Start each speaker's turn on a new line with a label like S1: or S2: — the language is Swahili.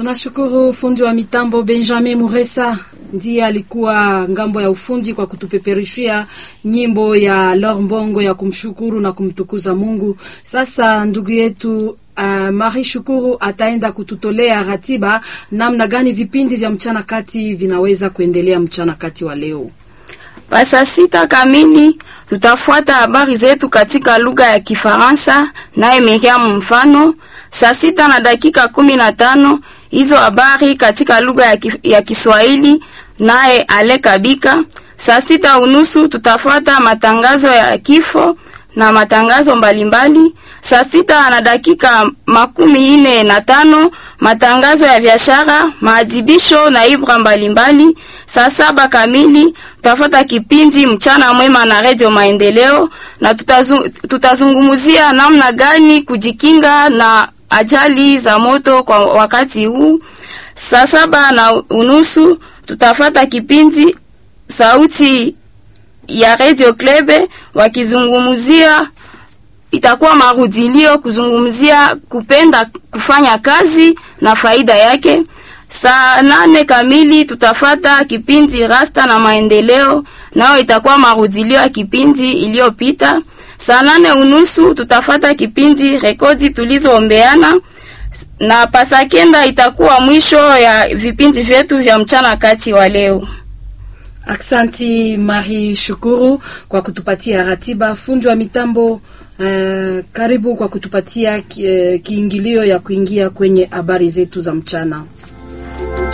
S1: Tunashukuru fundi wa mitambo Benjamin Muresa ndiye alikuwa ngambo ya ufundi kwa kutupeperushia nyimbo ya Lor Mbongo ya kumshukuru na kumtukuza Mungu. Sasa ndugu yetu uh, Marie Shukuru ataenda kututolea ratiba namna gani vipindi vya mchana kati vinaweza kuendelea mchana kati wa leo.
S2: Pa saa sita kamili tutafuata habari zetu katika lugha ya Kifaransa naye Miriam Mfano. Saa sita na dakika kumi na tano hizo habari katika lugha ya, ki, ya Kiswahili naye Ale Kabika. Saa sita unusu tutafuata matangazo ya kifo na matangazo mbalimbali. Saa sita na dakika makumi ine na tano matangazo ya biashara, maadhibisho na ibra mbalimbali. Saa saba kamili tutafuata kipindi mchana mwema na redio Maendeleo, na tutazung, tutazungumzia namna gani kujikinga na ajali za moto kwa wakati huu. Saa saba na unusu tutafata kipindi sauti ya Radio Klebe wakizungumzia, itakuwa marudilio kuzungumzia kupenda kufanya kazi na faida yake. Saa nane kamili tutafata kipindi Rasta na Maendeleo, nao itakuwa marudilio ya kipindi iliyopita. Saa nane unusu tutafata kipindi rekodi tulizoombeana na pasakenda itakuwa mwisho ya vipindi vyetu vya mchana kati wa leo.
S1: Aksanti Marie Shukuru kwa kutupatia ratiba. Fundi wa mitambo uh, karibu kwa kutupatia ki, uh, kiingilio ya kuingia kwenye habari zetu za mchana.